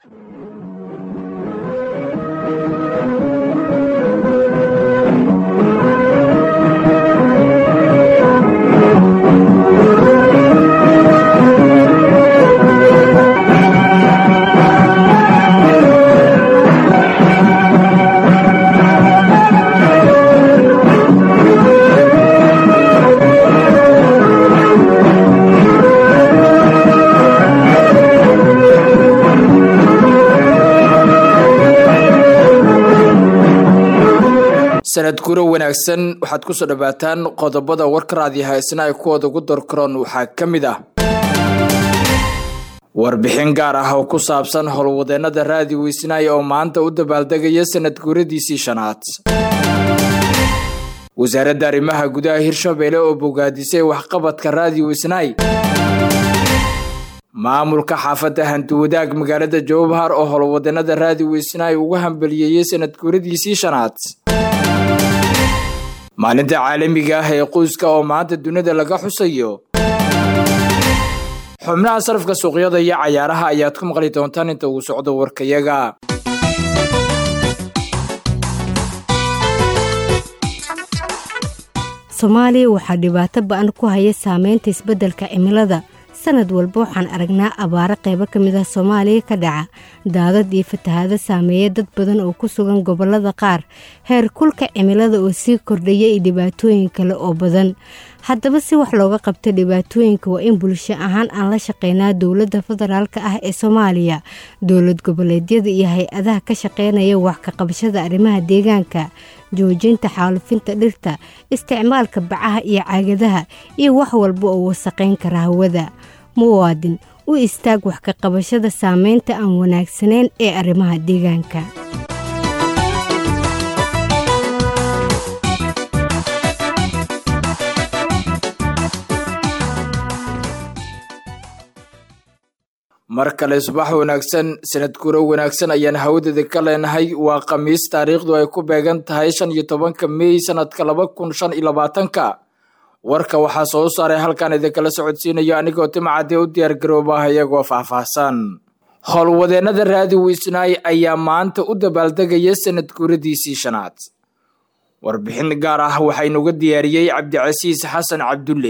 sanad guro wanaagsan waxaad ku soo dhowaataan qodobada warka raadiyaha isna ay kuwooda ugu dorkaroon waxaa ka mid ah warbixin gaar ah oo ku saabsan howlwadeenada raadiyo isnaay oo maanta u dabaaldegaya sanad guuradiisii shanaad wasaaradda arrimaha gudaha hirshabeelle oo bogaadisay waxqabadka raadiyo isnaay maamulka xaafadda hantiwadaag magaalada jowbahar oo howlwadeenada raadiyo isnaay ugu hambaliyeeyey sanad guuradiisii shanaad maalinta caalamiga ah ee qoyska oo maanta dunida laga xusayo xubnaha sarafka suuqyada iyo cayaaraha ayaad ku maqli doontaan inta uu socdo warkayaga soomaaliya waxaa dhibaato ba-an ku haya saameynta isbeddelka cimilada sanad walba waxaan aragnaa abaaro qaybo ka mid ah soomaaliya ka dhaca daadad iyo fatahaado saameeya dad badan oo ku sugan gobollada qaar heer kulka cimilada oo sii kordhaya iyo dhibaatooyin kale oo badan haddaba si wax looga qabto dhibaatooyinka waa in bulsho ahaan aan la shaqeynaa dowladda federaalka ah ee soomaaliya dowlad goboleedyada iyo hay-adaha ka shaqeynaya wax ka qabashada arrimaha deegaanka joojinta xaalufinta dhirta isticmaalka bacaha iyo caagadaha iyo wax walba oo wasaqayn kara hawada muwaadin u istaag wax ka qabashada saameynta aan wanaagsanayn ee arrimaha deegaanka mar kale subax wanaagsan sanad guro wanaagsan ayaan hawadada ka leenahay waa khamiis taariikhdu ay ku beegan tahay shan iyo tobanka meey sanadka laba kun shan iyo labaatanka warka waxaa soo saaray halkan idinkala socodsiinayo anigoo timcadee u diyaar garoobaah iyagoo faahfaahsan howlwadeenada raadi wisnaay ayaa maanta u dabaaldegaya sanad guuradiisii shanaad warbixin gaar ah waxaynuga diyaariyey cabdicasiis xasan cabdulle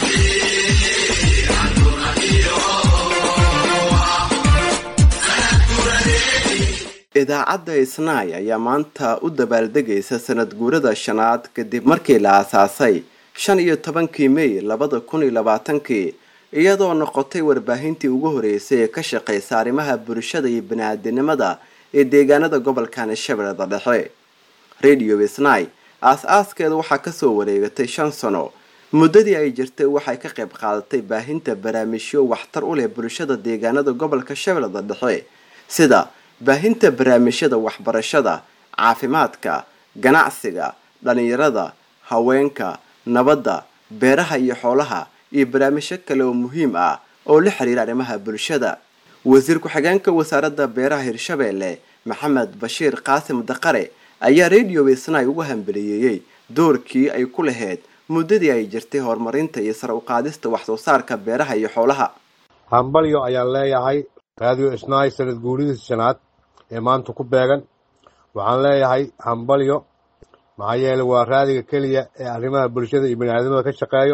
idaacadda isnaay ayaa maanta u dabaaldegaysa sanad guurada shanaad kadib markii la aasaasay shan iyo tobankii mey labada kun iyo labaatankii iyadoo noqotay warbaahintii ugu horeysay ee ka shaqeysa arrimaha bulshada iyo bani-aadinimada ee deegaanada gobolkan shabeellada dhexe radio isnaay aas-aaskeeda waxaa kasoo wareegatay shan sano muddadii ay jirtay waxay ka qayb qaadatay baahinta barnaamijyo waxtar u leh bulshada deegaanada gobolka shabeellada dhexe sida baahinta barnaamijyada waxbarashada caafimaadka ganacsiga dhalinyarada haweenka nabadda beeraha iyo xoolaha iyo barnaamijyo kale oo muhiim ah oo la xiriira arrimaha bulshada wasiir ku-xigeenka wasaaradda beeraha hirshabeelle maxamed bashiir qaasim daqare ayaa radio isnaay ugu hambaliyeeyey doorkii ay ku lahayd muddadii ay jirtay horumarinta iyo sare uqaadista waxsoo saarka beeraha iyo xoolaha hambalyo ayaan leeyahay radio isnaay sanad guuridiisa shanaad ee maanta ku beegan waxaan leeyahay hambalyo maxaa yeele waa raadiga keliya ee arrimaha bulshada iyo baniaadamada ka shaqeeyo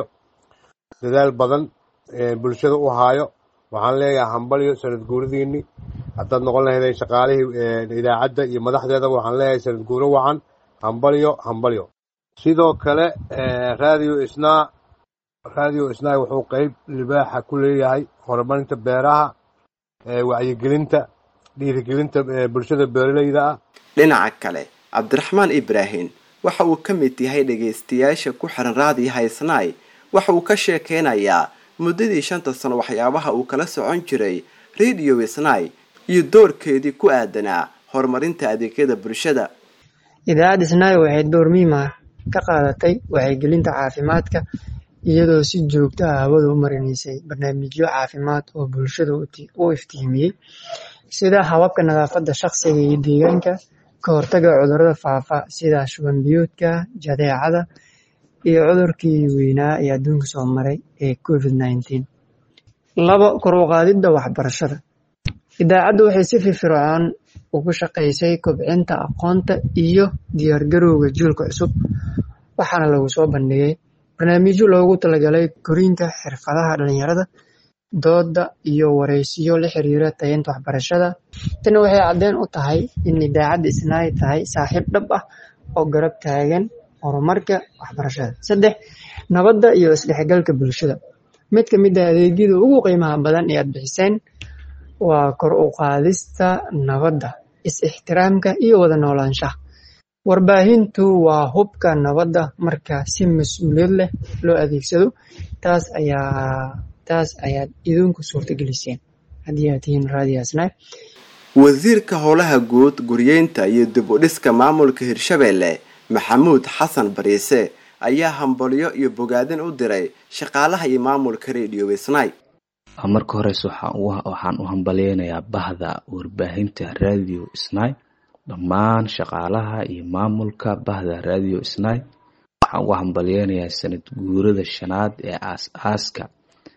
dadaal badan bulshada u haayo waxaan leeyahay hambalyo sanad guuridiini haddaad noqon lahaydeen shaqaalihii idaacadda iyo madaxdeeda waxaan leeyahay sanad guuro wacan hambalyo hambalyo sidoo kale radio isnaa radio isnaa wuxuu qeyb libaaxa ku leeyahay horumarinta beeraha wacyigelinta dhiirigelinta bulshada beeraleyda ah dhinaca kale cabdiraxmaan ibraahim waxa uu ka mid yahay dhagaystayaasha ku xiran raadiyaha isnaay waxa uu ka sheekeynayaa muddadii shanta sano waxyaabaha uu kala socon jiray radio isnaay iyo doorkeedii ku aadanaa horumarinta adeegyada bulshada idaacadda isnaay waxay door muhiima ka qaadatay wacyigelinta caafimaadka iyadoo si joogto ah hawada u marinaysay barnaamijyo caafimaad oo bulshada u iftiimiyey sida hababka nadaafadda shaqsiga iyo deegaanka ka hortaga cudurrada faafa sida shuban biyoodka jadeecada iyo cudurkii weynaa ee adduunka soo maray ee covid nineteen labo kor u qaadidda waxbarashada idaacaddu waxay si firfircoon ugu shaqaysay kobcinta aqoonta iyo diyaargarowga jiilka cusub waxaana lagu soo bandhigay barnaamijyo loogu talagalay korinta xirfadaha dhalinyarada dooda iyo wareysiyo la xiriira tayeynta waxbarashada tani waxay caddeyn u tahay in idaacadda isnaay tahay saaxiib dhab ah oo garab taagan horumarka waxbarashada saddex nabadda iyo isdhexgalka bulshada mid ka mid ah adeegyada ugu qiimaha badan ee aad bixiseen waa kor u qaadista nabadda is-ixtiraamka iyo wada noolaanshaha warbaahintu waa hubka nabadda marka si mas-uuliyad leh loo adeegsado taas ayaa taas ayaad idinku suurtageliseen haddii aad tihiin raadiyaasna wasiirka howlaha guud guryeynta iyo dib u dhiska maamulka hirshabeelle maxamuud xasan bariise ayaa hambalyo iyo bogaadin u diray shaqaalaha iyo maamulka radio wisnay marka horeyse waxaan u hambalyeynayaa bahda warbaahinta radio snai dhammaan shaqaalaha iyo maamulka bahda radio snai waxaan uga hambalyeynayaa sanad guurada shanaad ee aas-aaska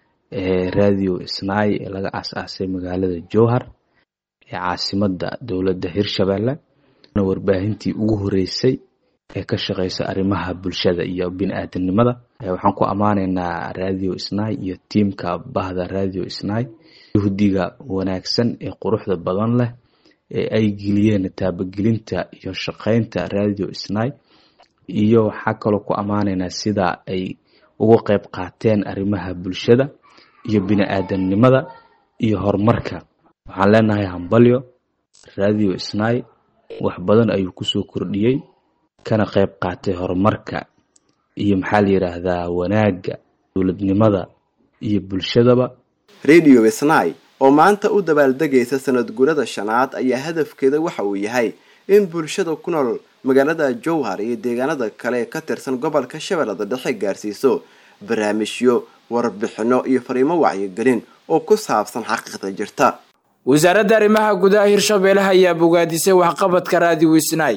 ee radio snai ee laga aas-aasay magaalada jowhar ee caasimada dowladda hirshabelle warbaahintii ugu horeysay ee ka shaqeysa arrimaha bulshada iyo bini-aadanimada waxaan ku ammaanaynaa radio snai iyo tiimka bahda radio snai yuhdiga wanaagsan ee quruxda badan leh ee ay geliyeen taabagelinta iyo shaqeynta radio snai iyo waxaa kaloo ku ammaanaynaa sida ay uga qeyb qaateen arrimaha bulshada iyo bini-aadanimada iyo horumarka waxaan leenahay hambalyo radio snai wax badan ayuu kusoo kordhiyey kana qeyb qaatay horumarka iyo maxaa la yidhaahdaa wanaagga dowladnimada iyo bulshadaba radio wisnai oo maanta u dabaaldegaysa sanad gurada shanaad ayaa hadafkeeda waxa uu yahay in bulshada ku nool magaalada jowhar iyo deegaanada kale ka tirsan gobolka shabeellada dhexe gaarsiiso barnaamijyo warbixino iyo fariimo wacyigelin oo ku saabsan xaqiiqda jirta wasaaradda arrimaha gudaha hirshabeelle ayaa bogaadisay waxqabadka raadi wisnay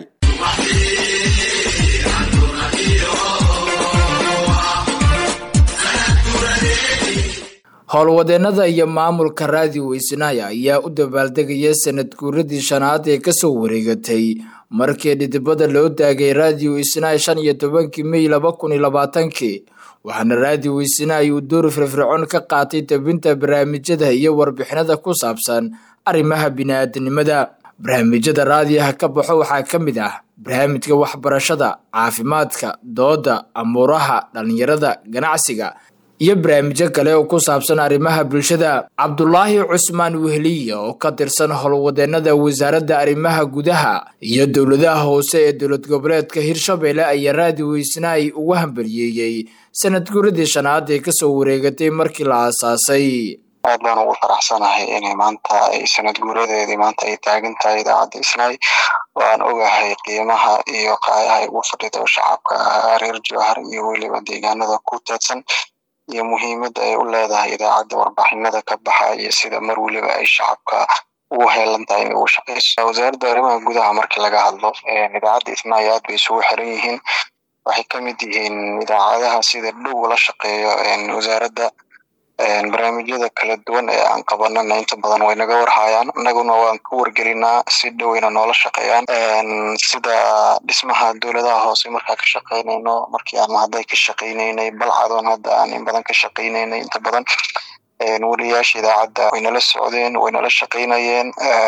howlwadeenada iyo maamulka raadi weysnaaya ayaa u dabaaldegaya sanad guuradii shanaad ee kasoo wareegatay markii dhidibada loo daagay raadiyo isnaay shan iyo tobankii mey laba kun iyo labaatankii waxaana raadiyo weysnaay uu door firfircoon ka qaatay tabinta barnaamijyada iyo warbixinada ku saabsan arrimaha bini-aadanimada barnaamijyada raadiyaha ka baxo waxaa ka mid ah barnaamijka waxbarashada caafimaadka dooda amuuraha dhalinyarada ganacsiga iyo barnaamijyo kale oo ku saabsan arrimaha bulshada cabdulaahi cusmaan wehliya oo ka tirsan howlwadeenada wasaaradda arrimaha gudaha iyo dowladaha hoose ee dowlad goboleedka hirshabeelle ayaa raadi weysnaay ugu hambaliyeeyey sanad guuradii shanaad ee kasoo wareegatay markii la aasaasay aad baan ugu faraxsanahay inay maanta ay sanad guuradeedii maanta ay taagan tahay idaacadda isnaay waan ogahay qiimaha iyo qaayaha ay ugu fadhido shacabka reer jowhar iyo weliba deegaanada ku teedsan iyo muhiimadda ay u leedahay idaacadda warbixinada ka baxa iyo sida mar weliba ay shacabka ugu heelan tahay inay ugu shaqeyso wasaaradda arrimaha gudaha markii laga hadlo idaacadda isnaay aad bay isugu xiran yihiin waxay ka mid yihiin idaacadaha sida dhow la shaqeeyo wasaaradda barnaamijyada kala duwan ee aan qabanana inta badan way naga warhayaan annaguna waan ka wargelinaa si dhoweyna noola shaqeeyaan sida dhismaha dowladaha hoose markaa ka shaqeynayno markii aan hadday ka shaqeyneynay balcadoon hadda aan in badan ka shaqeyneynay inta badan wariyaasha idaacadda way nala socdeen way nala shaqeynayeen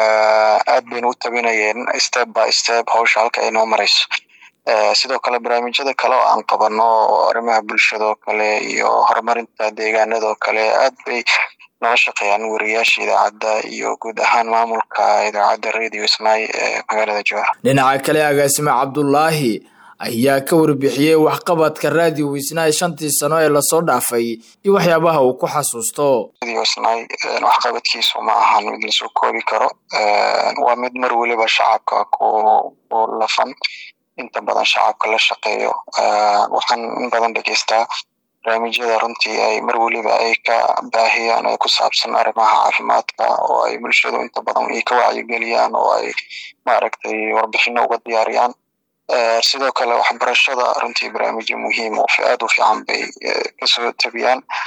aad bayna u tabinayeen step by step hawsha halka ay noo marayso sidoo kale barnaamijyada kale oo aan qabano oo arrimaha bulshadoo kale iyo horumarinta deegaanadoo kale aad bay nala shaqeeyaan wariyaasha idaacadda iyo guud ahaan maamulka idaacadda radio snai ee magaalada jowhar dhinaca kale agaasime cabdulaahi ayaa ka warbixiyey waxqabadka raadiyo wisnaay shantii sano ee lasoo dhaafay iyo waxyaabaha uu ku xasuusto radio snai waxqabadkiisu ma ahan mid lasoo koobi karo waa mid mar weliba shacabka ku ku lafan inta badan shacabka la shaqeeyo waxaan in badan dhegeystaa barnaamijyada runtii ay mar weliba ay ka baahiyaan ee ku saabsan arrimaha caafimaadka oo ay bulshadu inta badan ay ka wacyigeliyaan oo ay maaragtay warbixino uga diyaariyaan sidoo kale waxbarashada runtii barnaamijyo muhiim oo aad u fiican bay kasoo tabiyaan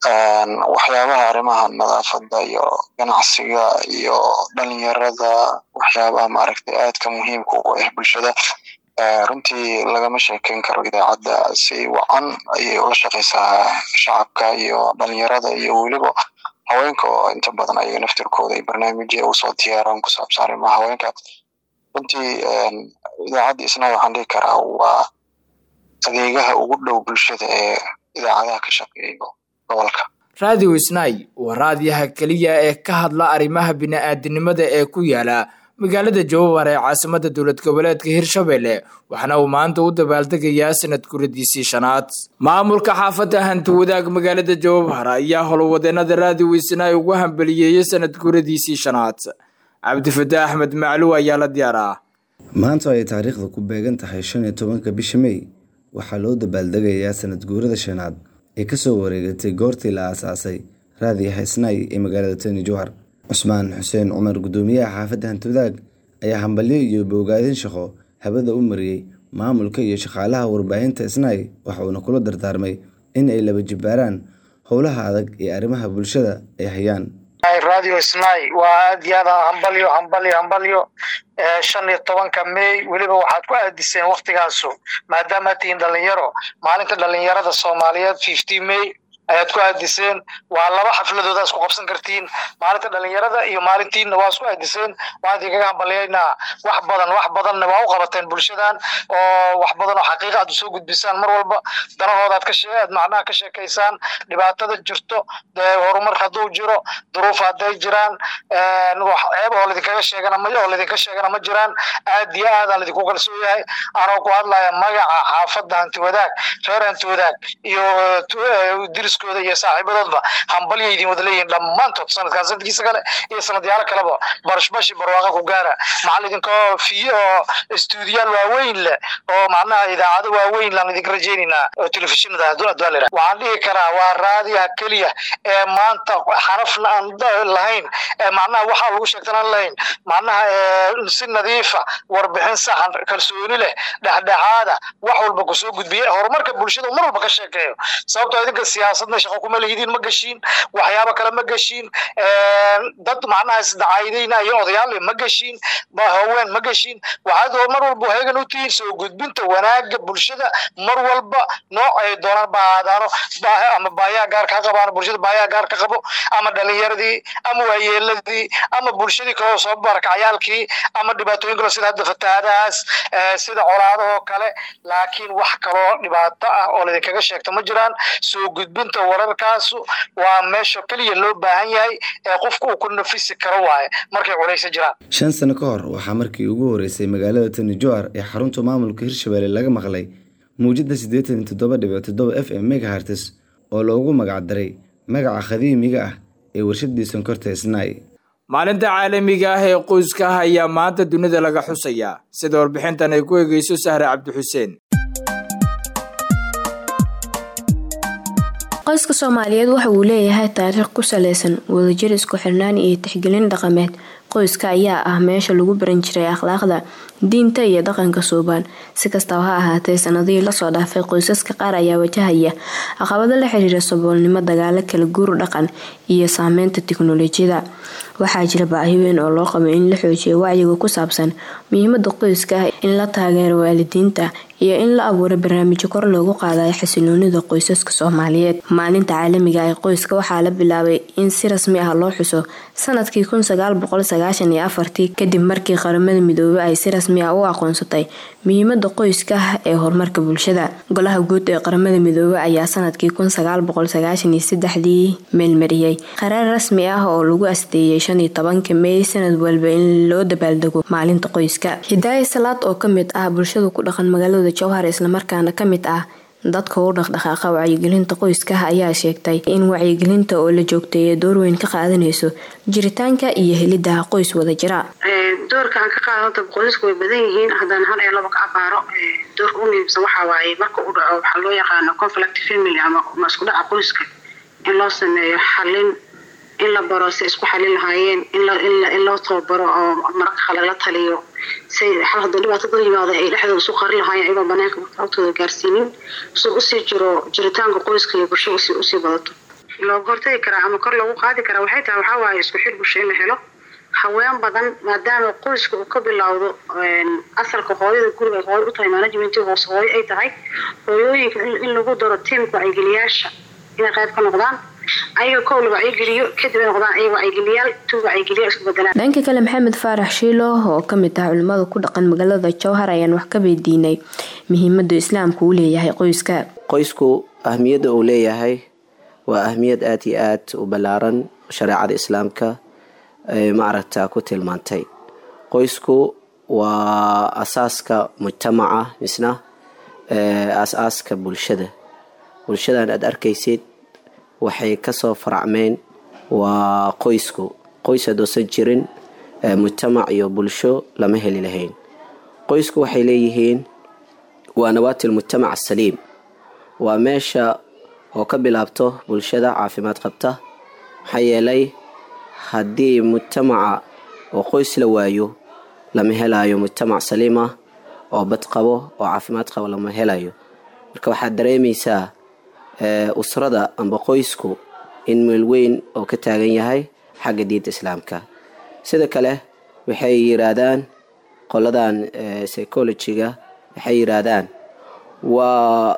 waxyaabaha arrimaha nadaafadda iyo ganacsiga iyo dhalinyarada waxyaabaha maaragtay aadka muhiimka ugu ah bulshada runtii lagama sheekeyn karo idaacadda si wacan ayay ula shaqeysaa shacabka iyo dhalinyarada iyo weliba haweenka oo inta badan ayaga naftirkooda ay barnaamijya usoo diyaaraan ku saabsan arrimaha haweenka runtii idaacadda isna waxaan dhihi karaa waa adeegaha ugu dhow bulshada ee idaacadaha ka shaqeeyo gobolka radio isnay waa raadiyaha keliya ee ka hadla arrimaha bini-aadinimada ee ku yaala magaalada jowhar ee caasimada dowlad goboleedka hirshabelle waxaana uu maanta u dabaaldegayaa sanad guradiisii shanaad maamulka xaafadda hanti wadaag magaalada jowhar ayaa howlwadeenada radio isnay ugu hambaliyeeyey sanad guradiisii shanaad cabdifataax axmed macluw ayaa la diyaaraa maanta ay taariikhda ku beegan tahay shan iyo tobanka bisha mey waxaa loo dabaaldegayaa sanad guurada shanaad ee kasoo wareegatay goortii la aasaasay raadiyaha isnay ee magaalada tani jowhar cusmaan xuseen cumar guddoomiyaha xaafadda hantiwadaag ayaa hambalyo iyo boogaadin shaqo habada u mariyey maamulka iyo shaqaalaha warbaahinta isnay waxuuna kula dardaarmay in ay laba jibbaaraan howlaha adag ee arrimaha bulshada ay hayaan radio snai waa aad iyo aad hambalyo hambalyo hambalyo shan iyo tobanka may weliba waxaad ku aadiseen waktigaasu maadaama tihiin dhalinyaro maalinta dhalinyarada soomaaliyeed fifty may ayaad ku aadiseen waa laba xafladooda isku qabsan kartiin maalinta dhalinyarada iyo maalintiina waa isku aadiseen waan idinkaga hambalyaynaa wax badan wax badanna waa u qabateen bulshadan oo wax badan oo xaqiiqa aad usoo gudbisaan mar walba danahooda aad kashe aad macnaha ka sheekaysaan dhibaatada jirto dee horumar hadduu jiro duruuf hadday jiraan ceeb oo lidinkaga sheegana ma oo lidinka sheegana ma jiraan aad iyo aadaan lidinku kalsoon yahay anoo ku hadlaya magaca xaafadda hanti wadaag reer hanti wadaag iyo diriskooda iyo saaxiibadoodba hambalya idin wada leeyihin dhammaantood sanadkan sanadkiisa kale iyo sanadyaalo kaleba barashbashi barwaaqa ku gaara maxaa idinkoo fiye oo istuudiyaal waaweyn leh oo macnaha idaacado waaweyn laan idinka rajaynaynaa oo telefishinada adwaalera waxaan dhihi karaa waa raadiyaha keliya ee maanta xarafna aan lahayn ee macnaha waxaa lagu sheegtan aan lahayn macnaha si nadiifa warbixin saxan kalsooni leh dhexdhexaada wax walba kusoo gudbiya horumarka bulshada mar walba ka sheekeeyo sababtoo idinka siyaasadna shaqo kuma lehidiin ma gashiin waxyaabo kale ma gashiin dad macnaha isdacaydayna iyo odayaal ma gashiin haween ma gashiin waxaad mar walba heegan u tihiin soo gudbinta wanaaga bulshada mar walba nooc ay doonaan ba aadaano ama baayaha gaar ka qabaano bulshada baayaha gaar ka qabo ama dhalinyaradii ama waayeeladii ama bulshadii kaloo soo barakacayaalkii ama dhibaatooyin kale sida hadda fatahaadahaas sida colaadahoo kale laakiin wax kaloo dhibaato ah oo laydinkaga sheegto ma jiraan soo gudbinta wararkaasu waa meesha keliya loo baahan yahay ee qofku uu ku nafisi karo waaye markay culaysa jiraan shan sano ka hor waxaa markii ugu horeysay magaalada tani jowhar ee xarunta maamulka hirshabelle laga maqlay muujada siddeetan iyo toddoba dhibic toddoba f m megahartes oo loogu magacdaray magaca khadiimiga ah ee warshadii sonkorta isnay maalinta caalamiga ah ee qoyska ah ayaa maanta dunida laga xusayaa sida warbixintan ay ku egeyso sahre cabdixuseen qoyska soomaaliyeed waxa uu leeyahay taariikh ku saleysan wadajir isku xirnaan iyo tixgelin dhaqameed qoyska ayaa ah meesha lagu baran jiray akhlaaqda diinta iyo dhaqanka suubaan si kastaba ha ahaatee sanadihii lasoo dhaafay qoysaska qaar ayaa wajahaya caqabado la xiriira saboolnimo dagaalo kala guur dhaqan iyo saameynta tiknolojiyada waxaa jira baahi weyn oo loo qabo in la xoojiyo wacyiga ku saabsan muhiimada qoyska ah in la taageero waalidiinta iyo in la abuuro barnaamijyo kor loogu qaadayo xasiloonida qoysaska soomaaliyeed maalinta caalamiga ee qoyska waxaa la bilaabay in si rasmi ah loo xuso sanadkii tii kadib markii qaramada midoobey ay si rasmi ah u aqoonsatay muhiimada qoyska ah ee horumarka bulshada golaha guud ee qaramada midoobey ayaa sanadkii dii meelmariyey qaraar rasmi ah oo lagu asteeyay shaniyo tobanka mey sanad walba in loo dabaaldego maalinta qoyska hidaaya salaad oo kamid ah bulshada ku dhaqan magaalada jowhar islamarkaana kamid ah dadka u dhaqdhaqaaqa wacyigelinta qoyskaah ayaa sheegtay in wacyigelinta oo la joogteeya doorweyn ka qaadanayso jiritaanka iyo helidaha qoys wada jira doorka aan ka qaadanta qoysasku way badan yihiin haddaan hal iyo laba ka abaaro doorka u muhiimsan waxaa waaye marka u dhaco waxaa loo yaqaano conflict family ama isku dhaca qoyska in loo sameeyo xalin in la baro si isku xalin lahaayeen in loo tababaro oo mararka kale la taliyo say xal hadduu dhibaatada yimaado ay dhexdooda isu qari lahaayeen ayagoo banaanka agtooda gaarsiinin si usii jiro jiritaanka qoyska iyo bulshada usii badato looga hortagi karaa ama kor loogu qaadi karaa waxay tahay waxaa waaye isku xir bulsho in la helo haween badan maadaama qoyska uu ka bilowdo asalka hooyada guriga ay hooyo u tahay managementii hoose hooyo ay tahay hooyooyinka in lagu daro tiimka wacyigeliyaasha inay qayb ka noqdaan ayaga kow la wacyigeliyo kadib ay noqdaan ayaga wacyigeliyaal tu wacyigeliya isku bedelaan dhanka kale maxamed faarax shiilo oo kamid ah culimada ku dhaqan magaalada jowhar ayaan wax ka weydiinay muhiimada islaamku uu leeyahay qoyska qoysku ahmiyadda uu leeyahay waa ahmiyad aada iyo aad u ballaaran shareecada islaamka maaragta ku tilmaantay qoysku waa asaaska mujtamaca misna as-aaska bulshada bulshadan aada arkaysid waxay kasoo faracmeen waa qoysku qoys haddoosan jirin mujtamac iyo bulsho lama heli lahayn qoysku waxay leeyihiin waa nawaatil mujtamac asaliim waa meesha oo ka bilaabto bulshada caafimaad qabta maxaa yeelay haddii mujtamaca oo qoys la waayo lama helayo mujtamac saliim ah oo bad qabo oo caafimaad qabo lama helayo marka waxaad dareemaysaa usrada amba qoysku in meel weyn oo ka taagan yahay xagga diinta islaamka sida kale waxay yiraahdaan qoladan psychologiga waxay yiraahdaan waa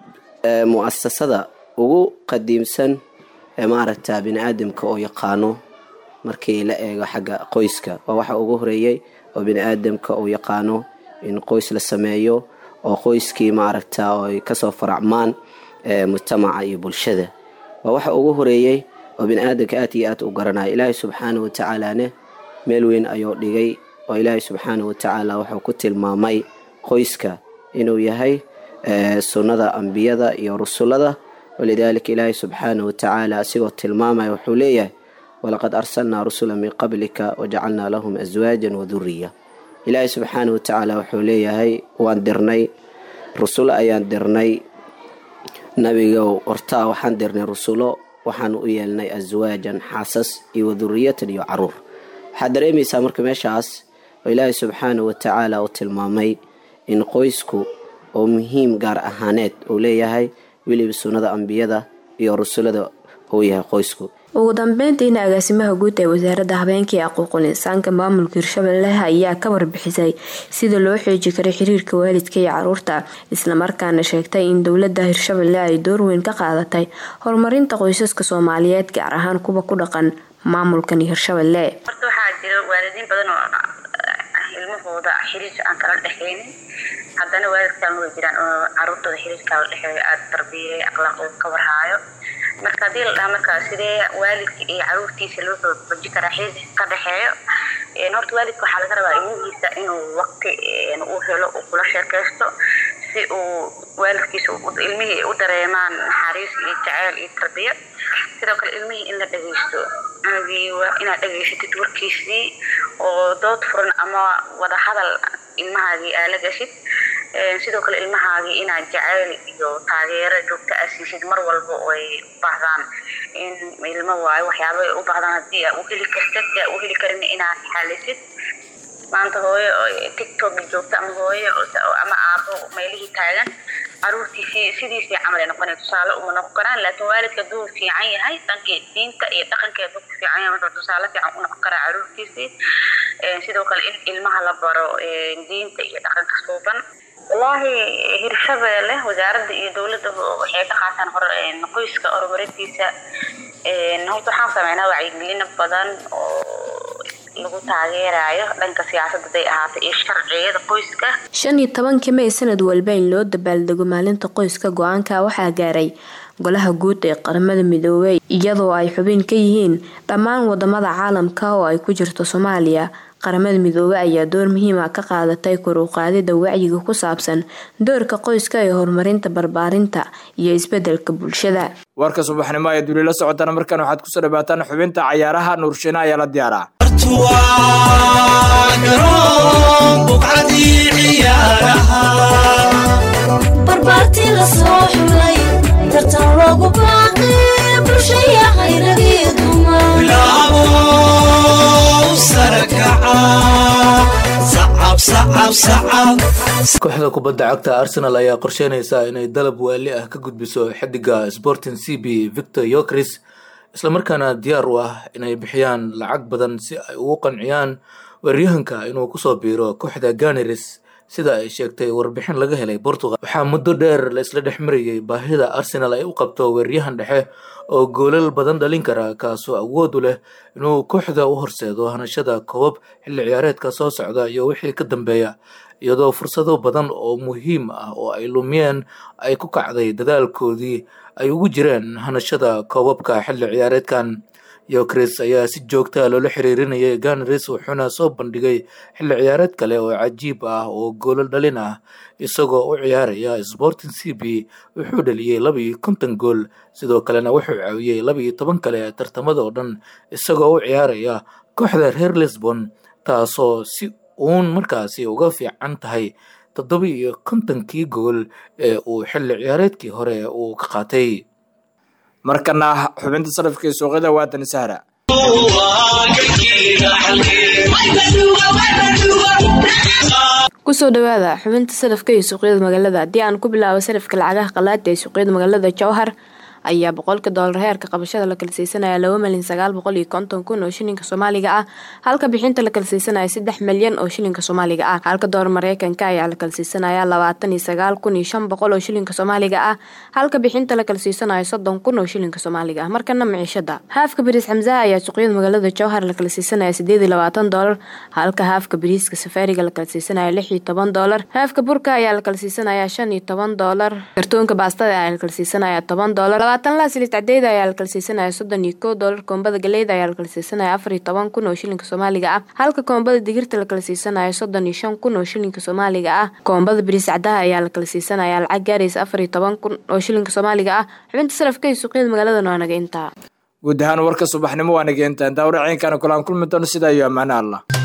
mu-asasada ugu qadiimsan ee maaragta bini aadamka oo yaqaano markii la eego xagga qoyska waa waxa ugu horeeyey oo bini aadamka uu yaqaano in qoys la sameeyo oo qoyskii maaragta ay kasoo faracmaan mujtamaca iyo bulshada waa waxa ugu horeeyey oo bini aadamka aad iyo aad u garanaya ilaahay subxaana watacaalane meel weyn ayuu dhigay oo ilaahay subxaana watacaala wuxuu ku tilmaamay qoyska inuu yahay sunnada ambiyada iyo rusulada walidaalika ilaahay subxaana watacaala asigoo tilmaamaya wuxuu leeyahay walaqad arsalnaa rusula min qablika wajacalnaa lahum aswaajan waduriya ilaahay subxaana watacaala wuxuu leeyahay waan dirnay rusulo ayaan dirnay nabigow hortaa waxaan dirnay rusulo waxaan u yeelnay aswaajan xaasas iyo waduriyatan iyo caruur waxaad dareemaysaa marka meeshaas oo ilaahay subxaana watacaala uu tilmaamay in qoysku oo muhiim gaar ahaaneed uu leeyahay weliba sunnada ambiyada iyo rusulada uu yahay qoysku ugu dambeyntiina agaasimaha guud ee wasaaradda habeenka ee aquuqul insaanka maamulka hirshabelle ayaa ka warbixisay sida loo xooji karay xiriirka waalidka iyo caruurta islamarkaana sheegtay in dowlada hirshabelle ay door weyn ka qaadatay horumarinta qoysaska soomaaliyeed gaar ahaan kuwa ku dhaqan maamulkan hirshabelle horta waxaa jira waalidiin badan oo ilmahooda xiriir aan kala dhexeynin haddana waalidkan way jiraan oo caruurtooda xiriirkaa la dhexeeyo aada tarbiyay akhlaaqooda ka warhaayo marka haddii la dhaha marka sidee waalidka iyo caruurtiisa loo xooji karaa xiriir ka dhexeeyo horta waalidka waxaa laga rabaa ilmihiisa inuu waqti u helo uu kula sheekaysto si uu waalidkiisa ilmihii u dareemaan naxariis iyo jaceyl iyo tarbiyo sidoo kale ilmihii in la dhageysto inaad dhageysatid warkiisii oo dood furan ama wada hadal ilmahaagii aa la gashid sidoo kale ilmahaagii inaad jaceyl iyo taageero joogto aa siisid mar walba oo ay u baahdaan in ilmo waayo waxyaaba ay u baahdaan haddii aa u heli kartid aa u heli karin inaad xalisid maanta hooyo tiktok joogta ama hooyo ama aabo meelihii taagan caruurtiisii sidiisii camal ay noqonay tusaale uma noqon karaan laakiin waalidka hadduu fiican yahay dhankii diinta iyo dhaqanka hadduu ku fiican yahay wuxuu tusaale fiican u noqon karaa caruurtiisii sidoo kale in ilmaha la baro diinta iyo dhaqanka suuban wallaahi hirshabeelle wasaaradda iyo dowladda waxay ka qaataan hor qoyska horumarintiisa horta waxaan sameynaa wacyigelino badan oo lagu taageerayo dhanka siyaasadda haday ahaatay iyo sharciyada qoyska shan iyo tobankii may sanad walba in loo dabaaldego maalinta qoyska go-aanka waxaa gaaray golaha guud ee qaramada midoobey iyadoo ay xubin ka yihiin dhammaan wadamada caalamka oo ay ku jirto soomaaliya qaramada midoobe ayaa door muhiima ka qaadatay kor u qaadida wacyiga ku saabsan doorka qoyska ee horumarinta barbaarinta iyo isbedelka bulshada warka subaxnimo ee duulila socotana markan waxaad kusoo dhawaataan xubinta cayaaraha nuurshiina ayaa la diyaaraa barbaarti la soo xulay tartan loogu baaqay bulshaya khayradii dumar sarakaca sacab kooxda kubadda cagta arsenal ayaa qorsheynaysa inay dalab waali ah ka gudbiso xidiga sporting c b victor yokris islamarkaana diyaar u ah inay bixiyaan lacag badan si ay ugu qanciyaan weeryahanka inuu kusoo biiro kooxda ganeris sida ay sheegtay warbixin laga helay portugal waxaa muddo dheer la isla dhex marayay baahida arsenal ay u qabto weeryahan dhexe oo goolal badan dhalin kara kaasoo awood u leh inuu kooxda u horseedo hanashada koobab xilli ciyaareedka soo socda iyo wixii ka dambeeya iyadoo fursado badan oo muhiim ah oo ay lumiyeen ay ku kacday dadaalkoodii ay ugu jireen hanashada koobabka xilli ciyaareedkan yokris ayaa si joogtaa loola xiriirinayay ganeris wuxuuna soo bandhigay xilli ciyaareed kale oo cajiib ah oo goolal dhalin ah isagoo u ciyaaraya sporting c b wuxuu dhaliyey laba iyo konton gool sidoo kalena wuxuu caawiyey laba iyo toban kale tartamada oo dhan isagoo u ciyaaraya kooxda reer lisbon taasoo si uun markaasi uga fiican tahay toddoba iyo kontonkii gool ee uu xilli ciyaareedkii hore uu ka qaatay markana xubinta sarafka ee suuqyada waatan sahra kusoo dhawaada xubinta sarafka iyo suuqyada magaalada haddii aan ku bilaabo sarafka lacagaha qalaada ee suuqyada magaalada jowhar ayaa boqolka doolar heerka qabashada la kala siisanaya laba malyan sagaal boqol iyo konton kun oo shilinka soomaaliga ah halka bixinta la kala siisanaya saddex malyan oo shilinka soomaaliga ah halka doolar mareykanka ayaa la kala siisanaya labaatan iyo sagaal kun iyo shan boqol oo shilinka soomaaliga ah halka bixinta la kala siisanaya soddon kun oo shilinka soomaaliga ah markana miciishada haafka bariis xamsaha ayaa suuqyada magaalada jowhar la kala siisanaya sideed iyo labaatan doolar halka haafka bariiska safaariga la kala siisanaya lix iyo toban doolar haafka burka ayaa la kala siisanaya shan iyo toban doolar kartoonka baastada ayaa la kala siisanaya toban doolar labaatan laasilis cadeeda ayaa la kala siisanaya soddon iyo kow doolar koombada galeyda ayaa la kala siisanaya afar iyo toban kun oo shilinka soomaaliga ah halka koombada digirta la kala siisanaya soddon iyo shan kun oo shilinka soomaaliga ah koombada bariis cadaha ayaa la kala siisanaya lacag gaaraysa afar iyo toban kun oo shilinka soomaaliga ah xubinta sarafka iyo suuqyada magaalada waa naga intaa guud ahaan warka subaxnimo waa naga intaa intaa waraceenkaana kulaan kulmi doono sidaa iyo ammaano allah